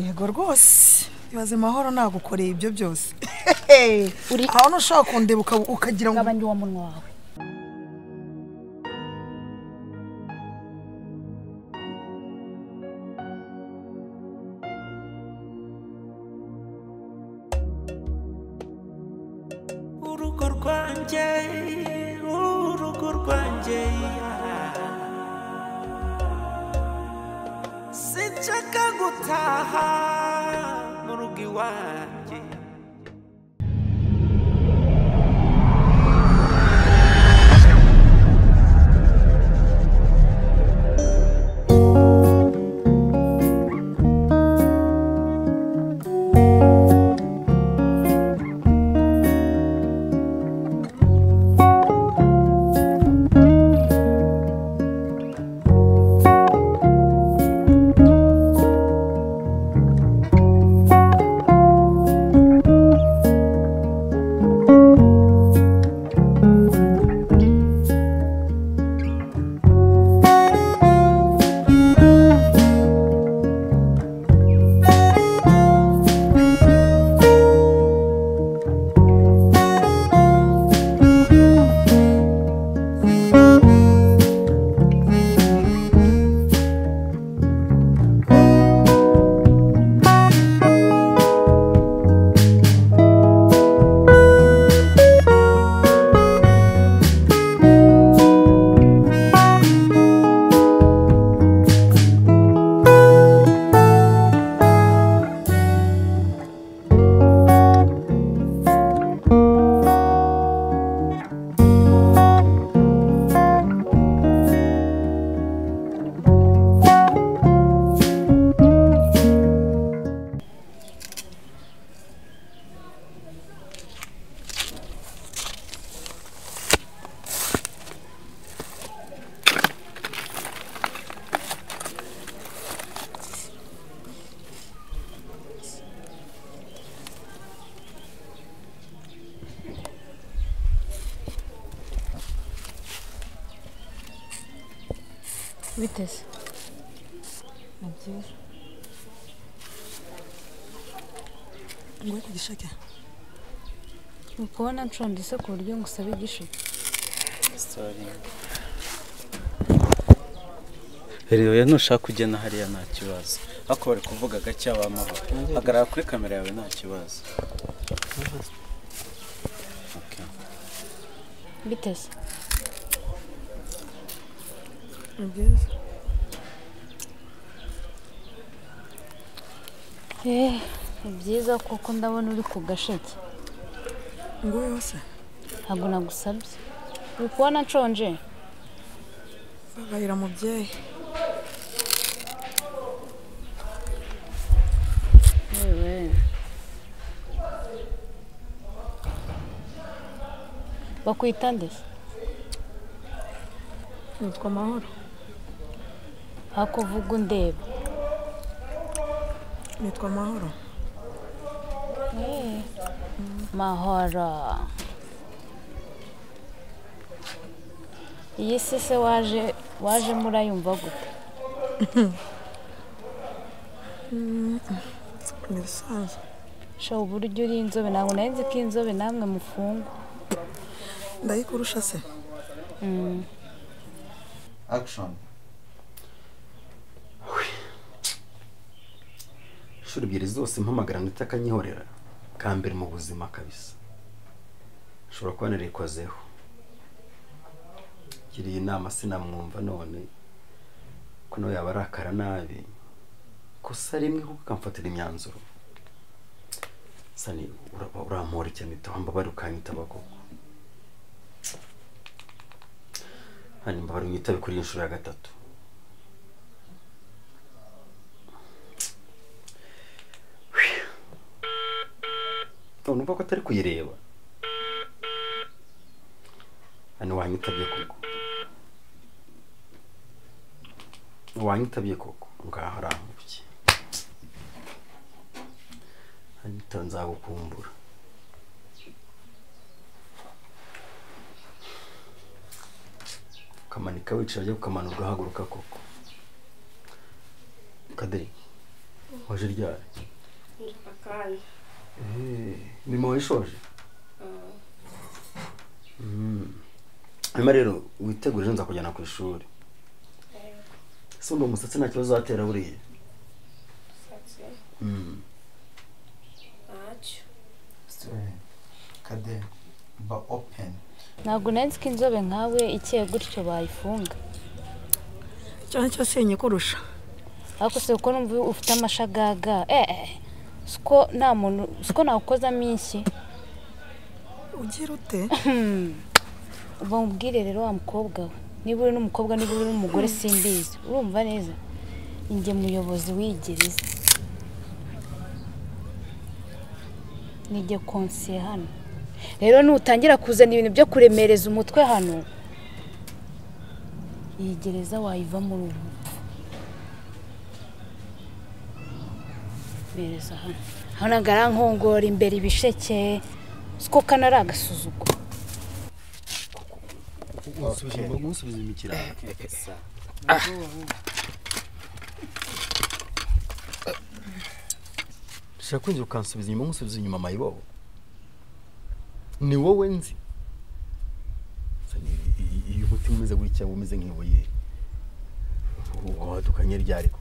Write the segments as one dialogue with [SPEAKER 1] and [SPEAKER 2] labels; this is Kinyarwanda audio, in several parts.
[SPEAKER 1] yego rwose ibaze mahoro nagukoreye ibyo byose
[SPEAKER 2] Uri-
[SPEAKER 1] aho ntushobora kundeba uka- ukagira ngo
[SPEAKER 2] gabanya uwo munwa wawe
[SPEAKER 3] urugo rwanjye urugo rwanjye sinshaka gutaha mu rugo iwanjye
[SPEAKER 2] biteze ni byiza
[SPEAKER 1] ngwe ku gisheke
[SPEAKER 2] ni ukubona nshondise ku buryo ngusaba igisheke
[SPEAKER 4] rero rero nushaka kugena hariya nta kibazo ariko bari kuvuga gake abamahoro hagarara kuri kamera yawe nta kibazo Okay.
[SPEAKER 2] biteze
[SPEAKER 1] ni byiza
[SPEAKER 2] Eh, ni byiza kuko ndabona uri ku gasheke
[SPEAKER 1] ngwe yose
[SPEAKER 2] ntabwo nagusabye uri kubona nshonje
[SPEAKER 1] babayira mubyeyi
[SPEAKER 2] yewe bakwita nde
[SPEAKER 1] nitwa mahoro
[SPEAKER 2] ariko uvuga undeba
[SPEAKER 1] nitwa mahoro
[SPEAKER 2] mahoro iyi si se waje waje murayumva gute
[SPEAKER 1] ni ibisanzwe
[SPEAKER 2] sha uburyo uri inzobe ntabwo nari nzi ko inzobe namwe mufungwa
[SPEAKER 1] ndayikurusha se
[SPEAKER 5] action inshuro ebyiri zose mpamagara ndetse akanyihorera ka mbere mu buzima kabisa nshobora kuba narikozeho ngiriye inama sinamwumva none ko nawe yaba arakara nabi kosa rimwe kuko akamfatira imyanzuro sani uraba urampora cyane itahomba bari ukanyitaba koko hanyuma bari unyitabe kuri iyi nshuro ya gatatu none uvuga ko atari kuyireba hano wanyitabye koko wanyitabye koko ngaho arambuye hanyita nzagukumbura ukamanika wicara ukamanura ugahaguruka koko kaderi waje ryari
[SPEAKER 6] akanya
[SPEAKER 5] mima wayishoje hanyuma rero witegure ejo nzakujyana ku ishuri ese undi umusatsi nta kibazo uzatera buriya
[SPEAKER 6] satse
[SPEAKER 5] Mm.
[SPEAKER 6] ntacyo
[SPEAKER 7] kade ba openi
[SPEAKER 2] ntabwo nari nzi ko inzobe nkawe ikeye gutyo bayifunga
[SPEAKER 1] icyo ni cyo senye kurusha
[SPEAKER 2] ariko si uko numva ufite amashagaga eh eh, si uko nta muntu si uko nawukozamo inshyi
[SPEAKER 1] ugira ute
[SPEAKER 2] uba mubwire rero wa mukobwa we niba uri n'umukobwa niba uri n'umugore simbizi urumva neza njye muyobozi w'iyi ni njye konsiye hano rero nutangira kuzana ibintu byo kuremereza umutwe hano iyi gereza wayiva muri ubu mereza hano hano arankongora imbere ibisheke si ko kanari agasuzuguro
[SPEAKER 5] umusubiza imikirane ushaka kwinjira ukansubiza inyuma nkusubiza inyuma mayibobo ni wowe nzi Sani, i- i- iyo umutima umeze gutya uba umeze nk'ibuye wadukanye ryariko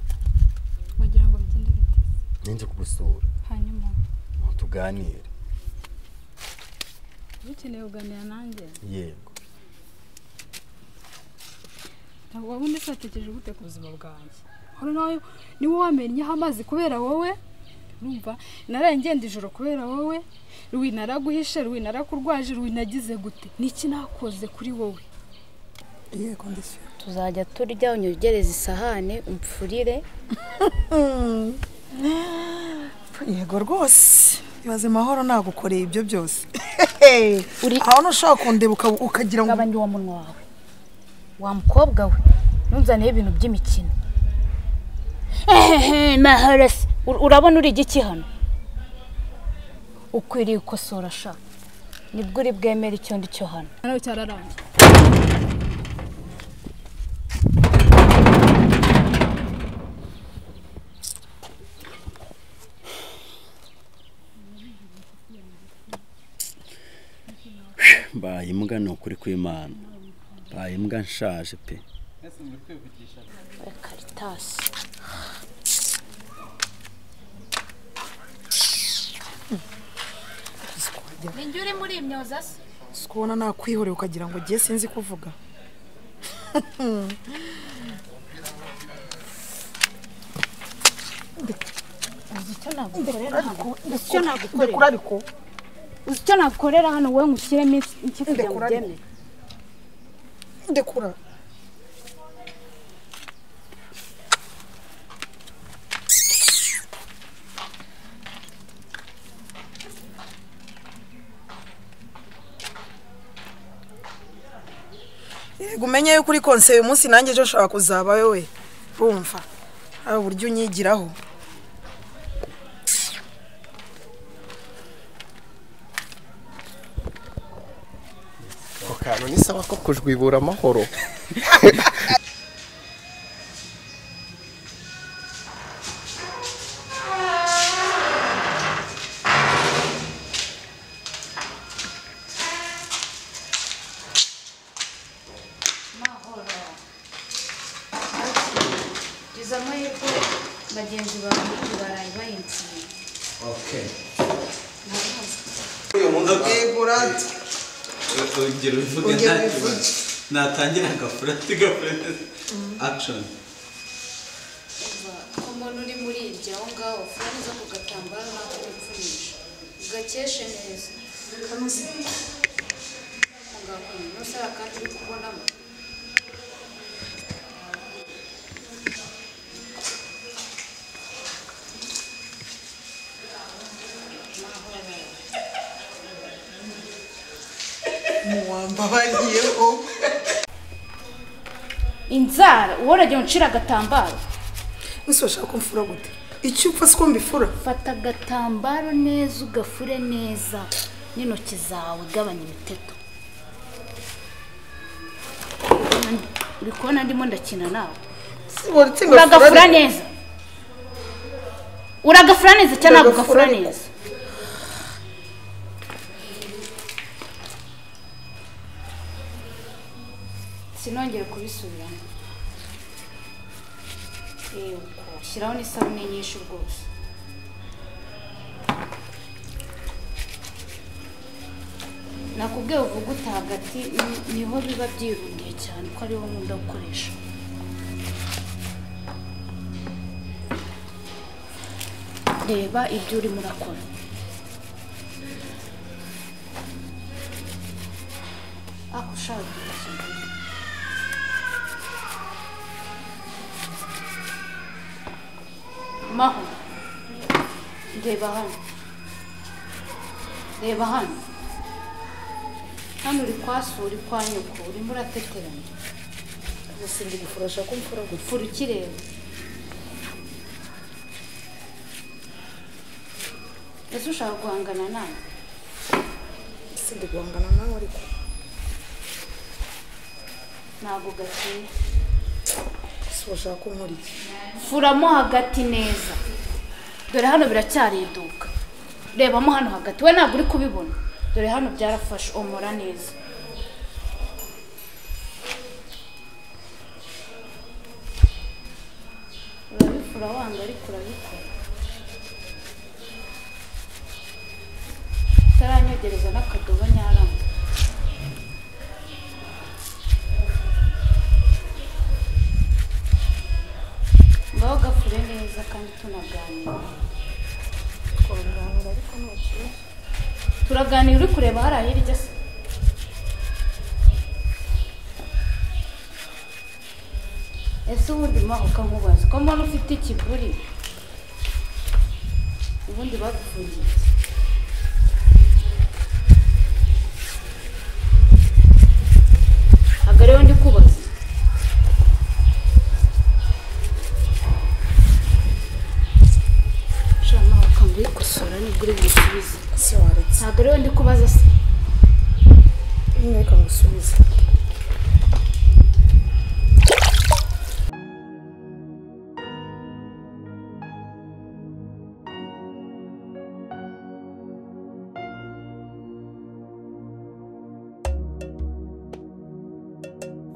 [SPEAKER 8] wagira ngo bigende bite
[SPEAKER 5] ninjye kugusura
[SPEAKER 8] hanyuma
[SPEAKER 5] ngo tuganire
[SPEAKER 8] uba ukeneye kuganira nanjye
[SPEAKER 5] yego
[SPEAKER 8] ntabwo waba undi usatekereje gute ku buzima bwanjye hano nawe niwe wamennyeho amazi kubera wowe urumva narengenda ijoro kubera wowe ruwi naraguhishe ruwi narakurwaje ruwi nagize gute niki nakoze kuri wowe
[SPEAKER 1] yego ndishyura
[SPEAKER 2] tuzajya turya unyongereza isahane umpfurire
[SPEAKER 1] yego rwose ibaze mahoro nagukoreye ibyo byose
[SPEAKER 2] Uri-
[SPEAKER 1] aho ntushobora kundeba uka- ukagira ngo
[SPEAKER 2] ugabanye uwo munwa wawe wa mukobwa we ntunzaneho ibintu by'imikino ehehe mahoro se Ur- urabona uri igiki hano ukwiriye gukosora sha nibwo uri bwemere icyo ndi cyo hano
[SPEAKER 8] nawe cyararangiye
[SPEAKER 5] mbaye imbwa ni ukuri kw'imana mbaye imbwa nshaje pe
[SPEAKER 2] karitasi ninjye uri muri imyoza se
[SPEAKER 1] si kubona nakwihoreye ukagira ngo ugiye sinzi kuvuga
[SPEAKER 2] icyo nagukorera
[SPEAKER 1] ariko
[SPEAKER 8] uzi icyo nakorera hano wowe nkushyiremo iki kugira ngo
[SPEAKER 1] Ndekura
[SPEAKER 8] ubyemere
[SPEAKER 1] ndekura yego umenye yuko uri konse uyu munsi nanjye ejo nshobora kuzaba wowe urumva hari uburyo unyigiraho
[SPEAKER 7] ako kantu ni sawa ko kujwibura amahoro
[SPEAKER 2] izo amahirwe bagenzi bawe baraye bayinsiye
[SPEAKER 4] urugero uvuge nta kibazo natangira agafurati gafurati akishoni
[SPEAKER 2] ku muntu uri muri iryo aho ngaho furaniza ku gatambaro nako bipfunisha ugakeshe neza kanoze mugakora munsi hari akandi uri kubonamo
[SPEAKER 1] muwambabariyeho
[SPEAKER 8] inzara uworagiye uncira agatambaro
[SPEAKER 1] ese urashaka kumfura gute icyo upfa si ko mbifura
[SPEAKER 2] fata agatambaro neza ugafure neza n'intoki zawe gabanya imiteto uri kubona ndimo ndakina nawe
[SPEAKER 1] uretse
[SPEAKER 2] uragafura neza uragafura neza cyangwa ntabwo ugafura neza sinongere kubisubiramo yego shyiraho n'isabune nyinshi rwose nakubwiye uvuguta hagati ni- niho biba byirundiye cyane ko ariho nkunda gukoresha reba ibyo urimo urakora ako ushaka ikintu maho reba hano reba hano hano uri kwa so uri kwa nyoko urimo urateteranya gusa ndi gufurasha ko mfura gufura ukireba ese ushaka guhangana nawe
[SPEAKER 1] ese ndi guhangana nawe ariko
[SPEAKER 2] ntabwo gakeye
[SPEAKER 1] ese urashaka ko nkora iki
[SPEAKER 2] furamo hagati neza dore hano biracyari iduka rebamo hano hagati we ntabwo uri kubibona dore hano byarafashe omora neza urabifura wanga ariko urabikora utaranyogereza n'akadobo nyarama ngaho gafure neza kandi tunaganira
[SPEAKER 9] twaganira ariko nta kibazo
[SPEAKER 2] turaganira uri kureba hariya hirya se ese ubundi maho ukamubaza ko mbona ufite ikiguri ubundi bagufungiye iki? ntabwo ariwe ndi kubaza sha maho ukanga uyikosora nibwo uri busubize
[SPEAKER 1] ese waretse
[SPEAKER 2] ntabwo ariwe ndi kubaza se
[SPEAKER 1] niba reka ngusubize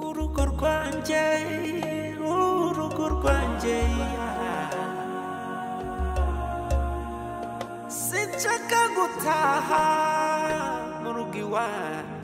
[SPEAKER 3] urugo rwanjye urugo rwanjye sinshaka gutaha mu rugo iwanjye